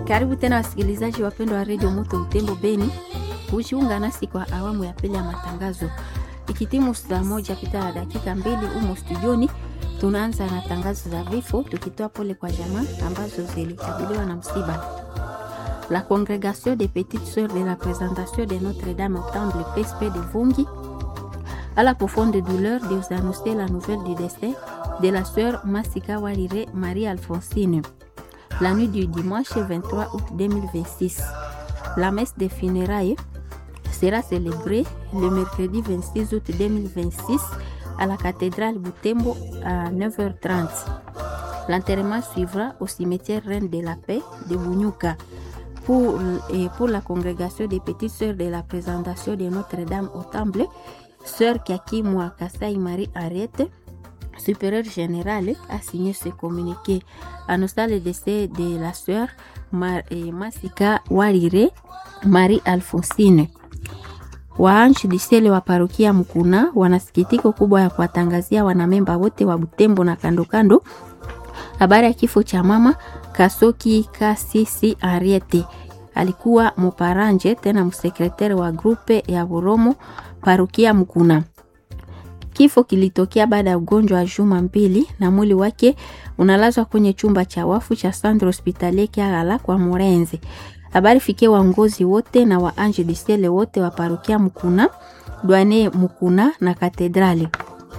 Karibu tena wasikilizaji wapendwa wa redio Moto Utembo Beni, kujiunga nasi kwa awamu ya pili ya matangazo. Ikitimu saa moja pita na dakika mbili humo studioni, tunaanza na tangazo za vifo, tukitoa pole kwa jamaa ambazo zilikabiliwa na msiba. La Congrégation des Petites Sœurs de la Présentation de Notre-Dame au Temple PSP de Vungi, à la profonde douleur de vous annoncer la nouvelle du décès de la sœur Massika Walire Marie-Alphonsine la nuit du dimanche 23 août 2026. La messe des funérailles sera célébrée le mercredi 26 août 2026 à la cathédrale Boutembo à 9h30. L'enterrement suivra au cimetière Reine de la Paix de Bunyuka. Pour, et pour la congrégation des petites sœurs de la présentation de Notre-Dame au Temple, sœur Kaki Kasai Marie Ariette, supérieure générale, a signé ce communiqué. Annonçant le décès de la sœur Mar eh, Masika Warire Marie Alfonsine. Waanchi disele wa parokia Mkuna wana sikitiko kubwa ya kuwatangazia wanamemba wote wa Butembo na kando kando habari ya kifo cha mama Kasoki Kasisi Ariete. Alikuwa muparanje tena msekretari wa grupe ya Buromo parokia Mkuna. Kifo kilitokea baada ya ugonjwa wa juma mbili na mwili wake unalazwa kwenye chumba cha wafu cha Sandro Hospitalier Kiagala kwa Morenzi. Habari fikie waongozi wote na wa Ange Disele wote wa parokia Mkuna, Dwane Mkuna na Katedrali.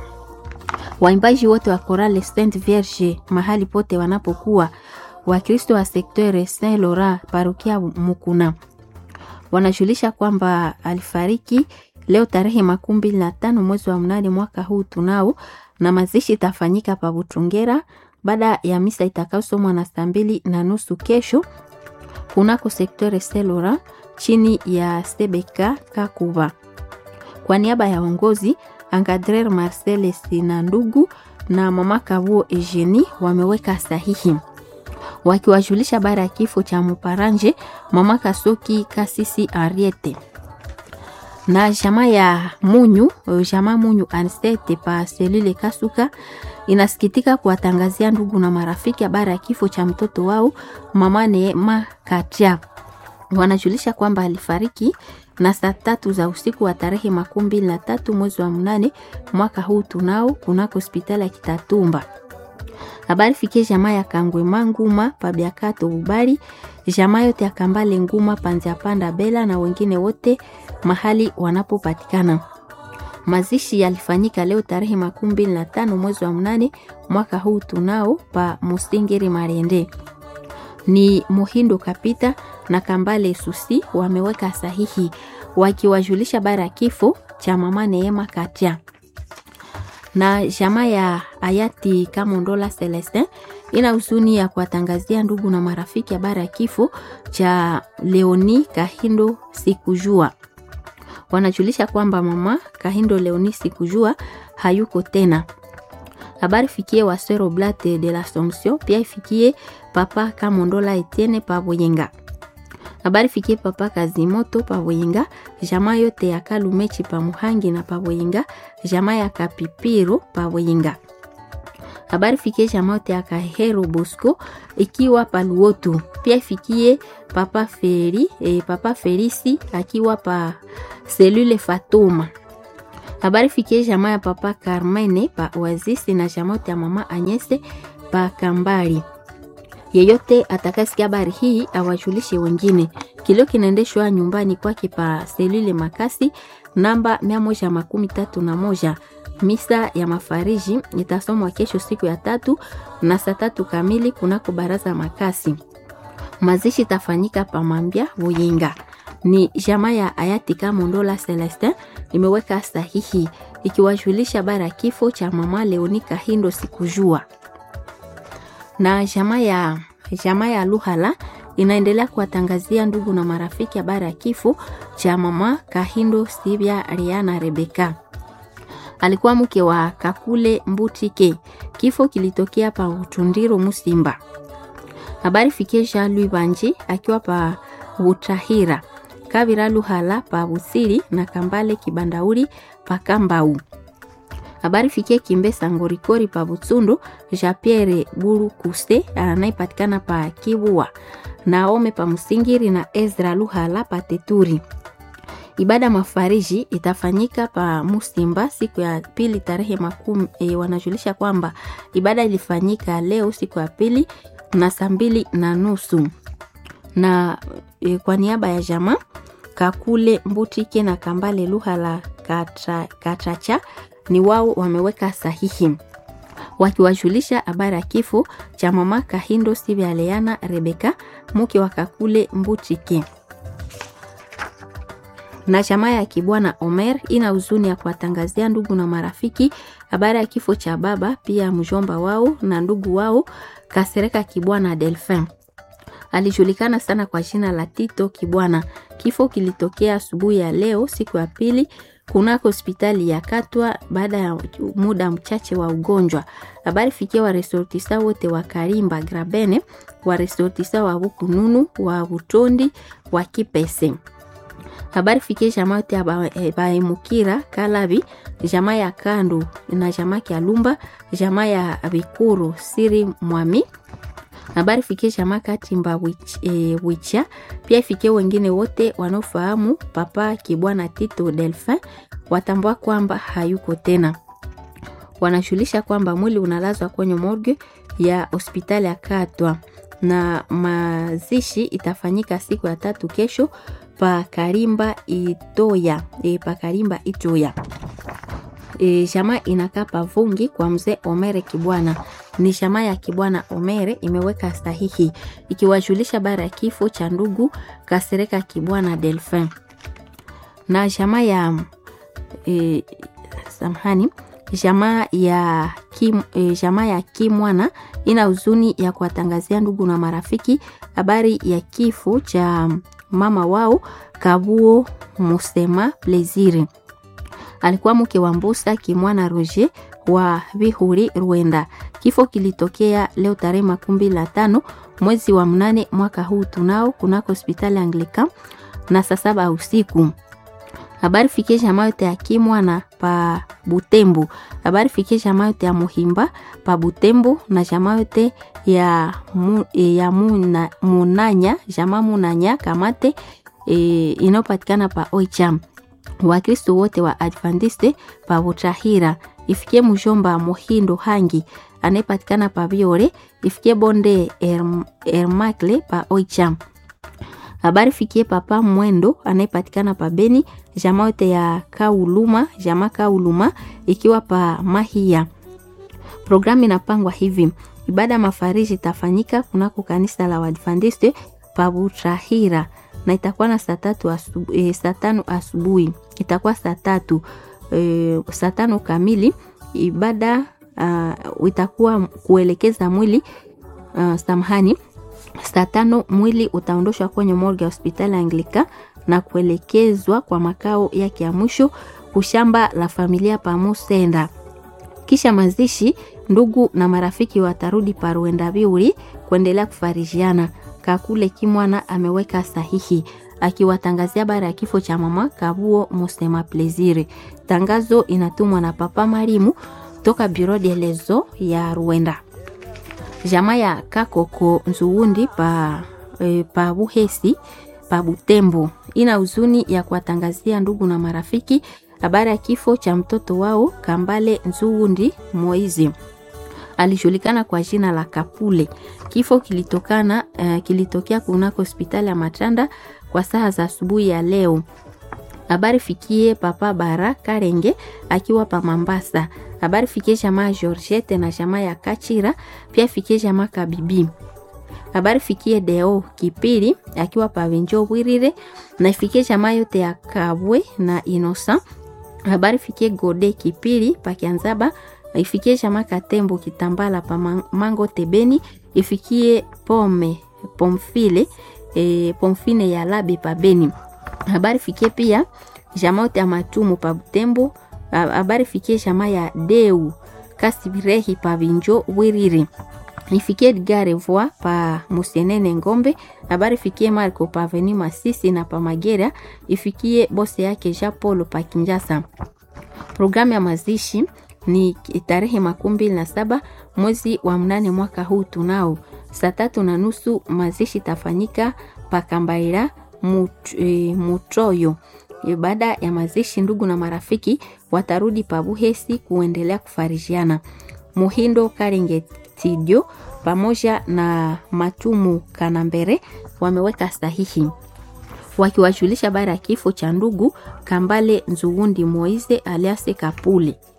Waimbaji wote wa Chorale Saint Vierge mahali pote wanapokuwa, Wakristo wa sektere Saint Laurent parokia Mkuna wanajulisha kwamba alifariki leo tarehe makumi mbili na tano mwezi wa mnane mwaka huu tunao, na mazishi itafanyika pa Butungera baada ya misa itakayosomwa na saa mbili na nusu kesho kunako sektore Selora chini ya Sebeka Kakuba. Kwa niaba ya uongozi Angadrer Marcel Sina ndugu na mama Kabuo Eugenie wameweka sahihi wakiwajulisha baada ya kifo cha Muparanje mama Kasoki Kasisi Ariete na jamaa ya Munyu, jamaa Munyu Ansete pa selule Kasuka inasikitika kuwatangazia ndugu na marafiki habari ya kifo cha mtoto wao mama Neema Katia. Wanajulisha kwamba alifariki na saa tatu za usiku wa tarehe makumi mbili na tatu mwezi wa mnane mwaka huu tunao kunako hospitali ya Kitatumba. Habari fikie jamaa ya Kangwema Nguma Pabiakato Bubari, jamaa yote ya Kambale Nguma Panzia Panda Bela na wengine wote mahali wanapopatikana. Mazishi yalifanyika leo tarehe makumi mbili na tano mwezi wa mnane mwaka huu tunao pa Musingiri Marende. Ni Muhindo Kapita na Kambale Susi wameweka sahihi wakiwajulisha bara ya kifo cha mama Neema Katia na jamaa ya hayati Kamondola Celestin ina huzuni ya kuwatangazia ndugu na marafiki habari ya kifo cha Leoni Kahindo Sikujua. Wanajulisha kwamba mama Kahindo Leoni Sikujua hayuko tena. Habari fikie Wasero Blate de l'Assomption, pia ifikie papa Kamondola Etienne Pavoyenga. Habari fikie papa Kazimoto Pavoyenga, jamaa yote ya Kalumechi pa Muhangi na Pavoyenga, jamaa ya Kapipiro Pavoyenga. Habari fikie jamaa yote ya Kahero Bosco ikiwa Paluotu. Pia ifikie papa Feri, eh, papa Felisi akiwa pa selule Fatuma. Habari fikie jamaa ya papa Carmene pa Oasis na jamaa yote ya mama Anyese pa Kambari. Yeyote atakasikia habari hii awajulishe wengine. Kilio kinaendeshwa nyumbani kwake pa selule Makasi namba mia moja makumi tatu na moja. Misa ya mafariji itasomwa kesho siku ya tatu na saa tatu kamili kunako baraza Makasi. Mazishi tafanyika pa Mambya Buyinga. Ni jamaa ya hayati Kamondola Celestin imeweka sahihi ikiwajulisha bara kifo cha mama Leoni Kahindo sikujua na jamaa ya jamaa ya Luhala inaendelea kuwatangazia ndugu na marafiki habari ya kifo cha mama Kahindo Sibia Riana Rebeka. Alikuwa mke wa Kakule Mbutike. Kifo kilitokea pa Utundiro Musimba. Habari fikie Jean Louis Banji akiwa pa Utahira. Kabira Luhala pa Busiri na Kambale Kibandauri pa Kambau. habari fikie kimbesa ngorikori pa butsundu jean pierre buru kuse anayepatikana pa kibua Naome pa Msingiri na Ezra Luhala pa Teturi. Ibada mafariji itafanyika pa Musimba siku ya pili tarehe makumi. E, wanajulisha kwamba ibada ilifanyika leo siku ya pili na saa mbili na nusu na e, kwa niaba ya jamaa Kakule Mbutike na Kambale Luhala Katra, Katracha ni wao wameweka sahihi wakiwajulisha habari ya kifo cha mama Kahindo Sivya Leana Rebeka mke wa Kakule Mbutike na jamaa ya Kibwana Omer ina huzuni ya kuwatangazia ndugu na marafiki habari ya kifo cha baba pia mjomba wao na ndugu wao Kasereka Kibwana Delphin. Alijulikana sana kwa jina la Tito Kibwana. Kifo kilitokea asubuhi ya leo siku ya pili kunako hospitali ya Katwa baada ya muda mchache wa ugonjwa. Habari fikia wa resortisa wote wa Karimba Grabene, wa resortisa wa Bukununu, wa Butondi, wa Kipese habari fikie jamaa yote ya baemukira Kalabi, jamaa ya Kandu na jamaa ya Lumba, jamaa ya Bikuru Siri Mwami. Habari fikie jamaa Katimba wich, e, Wicha. Pia ifikie wengine wote wanaofahamu papa Kibwana Tito Delphin watambua kwamba hayuko tena. Wanashulisha kwamba mwili unalazwa kwenye morgue ya hospitali ya Katwa na mazishi itafanyika siku ya tatu kesho pa Karimba Itoya e, pa Karimba Itoya e, jamaa inakaa pavungi kwa mzee Omere Kibwana. Ni jamaa ya Kibwana Omere imeweka sahihi ikiwajulisha bara ya kifo cha ndugu Kasereka Kibwana Delphin na jamaa ya e, samhani jamaa ya Kim, e, jamaa ya Kimwana ina huzuni ya kuwatangazia ndugu na marafiki habari ya kifo cha mama wao Kabuo Musema Plezire. Alikuwa mke wa Mbusa Kimwana Roger wa Vihuri Rwenda. Kifo kilitokea leo tarehe makumi la tano mwezi wa mnane mwaka huu tunao kunako hospitali Anglican na saa saba usiku. Habari fikie jamaa yote ya Kimwana pa Butembo. Habari fikie jamaa yote ya Muhimba pa Butembo na jamaa yote ya, mu, ya muna, Munanya jamaa Munanya Kamate e, inayopatikana pa Oicham. Wakristo wote wa Adventiste pa Butahira. Ifikie mjomba Muhindo Hangi anayepatikana pa Biore. Ifikie bonde Erm, Ermakle pa Oicham habari fikie papa Mwendo anayepatikana pa Beni, jamaa yote ya Kauluma, jamaa Kauluma ikiwa pa Mahia. Programu inapangwa hivi: ibada mafariji itafanyika kunako kanisa la Waadventiste pa Butrahira na itakuwa na saa tatu asubu, e, saa tano asubuhi itakuwa saa tatu e, saa tano kamili. Ibada uh, itakuwa kuelekeza mwili uh, samahani saa tano mwili utaondoshwa kwenye morgue ya hospitali ya Anglika na kuelekezwa kwa makao yake ya mwisho kushamba la familia pamusenda. Kisha mazishi, ndugu na marafiki watarudi paruenda biuri kuendelea kufarijiana. Kakule Kimwana ameweka sahihi akiwatangazia bara ya kifo cha mama Kabuo Musema Plezire. Tangazo inatumwa na Papa Marimu toka Bureau de lezo ya Rwanda jamaa ya Kakoko Nzuundi pa, e, pa Buhesi pa Butembo ina huzuni ya kuwatangazia ndugu na marafiki habari ya kifo cha mtoto wao Kambale Nzuundi Moizi alijulikana kwa jina la Kapule. Kifo kilitokana uh, kilitokea kunako hospitali ya Matanda kwa saa za asubuhi ya leo. Habari fikie papa Bara Karenge akiwa pa Mambasa. Habari fikie jamaa Georgette na jamaa ya Kachira, pia fikie jamaa Kabibi. Habari fikie Deo Kipiri akiwa pa Venjo Bwirire na ifikie jamaa yote ya Kabwe na Inosa. Habari fikie Gode Kipiri pa Kianzaba, ifikie jamaa Katembo Kitambala pa Mango Tebeni, ifikie Pome Pomfile e, Pomfine ya Labe pa Beni. Habari fikie pia jamaa yote ya Matumu pa Butembo habari fikie jamaa ya Deu Kasibirehi pa Vinjo Wiriri. Ifikie Edgar Voa pa Musenene Ngombe. Habari fikie Marco pa Aveni Masisi na pa Magera. Ifikie bose yake Jean Paul pa Kinjasa. Programu ya mazishi ni tarehe makumi mbili na saba mwezi wa mnane mwaka huu tunao Saa tatu na nusu mazishi tafanyika Pakambaira mut, e, Mutroyo. E, baada ya mazishi, ndugu na marafiki watarudi Pabuhesi kuendelea kufarijiana. Muhindo Karingetidio pamoja na Matumu Kanambere wameweka sahihi wakiwajulisha habari ya kifo cha ndugu Kambale Nzugundi Moize aliase Kapule.